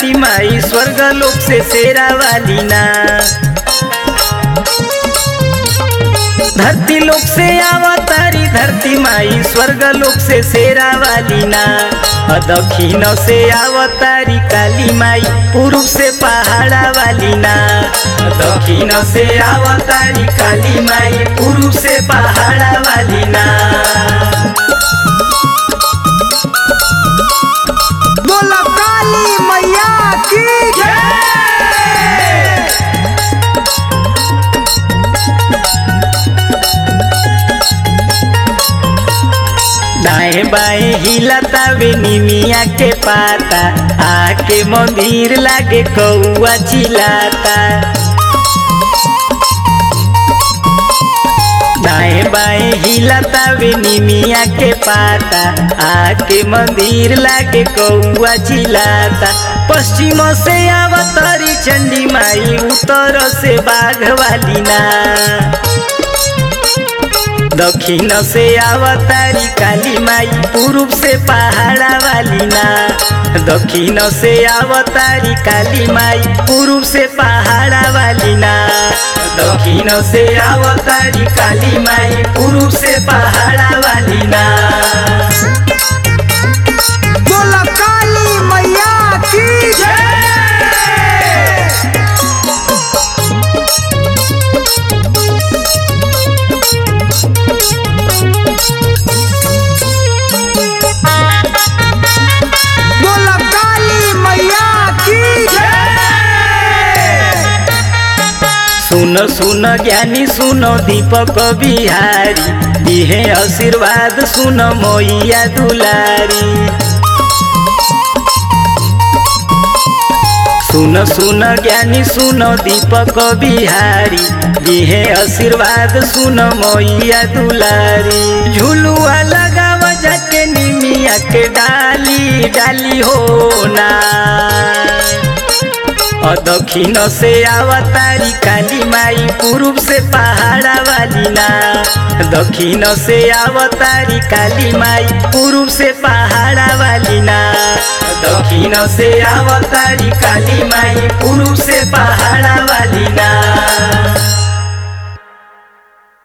धरती माई स्वर्ग लोक से शेरा वाली ना धरती लोक से आवतारी धरती माई स्वर्ग लोक से शेरा वाली ना अ दक्षिण से आवतारी काली माई पूर्व से पहाड़ा वाली ना अ दक्षिण से आवतारी काली माई पूर्व से पहाड़ा वाली ना बोला काली मैया की दाएं बाएं हिलतावे निमिया के पाता आके मंदिर लागे कौआ चिलाता दाएं बाएं हिलतावे निमिया के पाता आके मंदिर लागे कौआ चिलाता पश्चिम से आवतरी चंडी माई उत्तर से बाघ वाली ना दक्षिण से आवतारी काली माई पूर्व से पहाड़ा वाली ना दक्षिण से आवतारी काली माई पूर्व से पहाड़ा वाली ना दक्षिण से आवतारी काली माई पूर्व से पहाड़ा वाली ना बोला काली मैया की बोला काली मैया की सुन सुन ज्ञानी सुनो दीपक बिहारी दिहे आशीर्वाद सुन मैया दुलारी सुन सुन ज्ञानी सुन दीपक बिहारी दिहे आशीर्वाद सुन मैया दुलारी झुलुआ लगाव जाके निमिया के डाली डाली हो ना और दक्षिण से आवतारी काली माई पूर्व से पहाड़ा वाली ना दक्षिण से आवतारी काली माई पूर्व से पहाड़ा वाली ना दक्षिण से आवतारी काली माई पूर्व से पहाड़ा वाली ना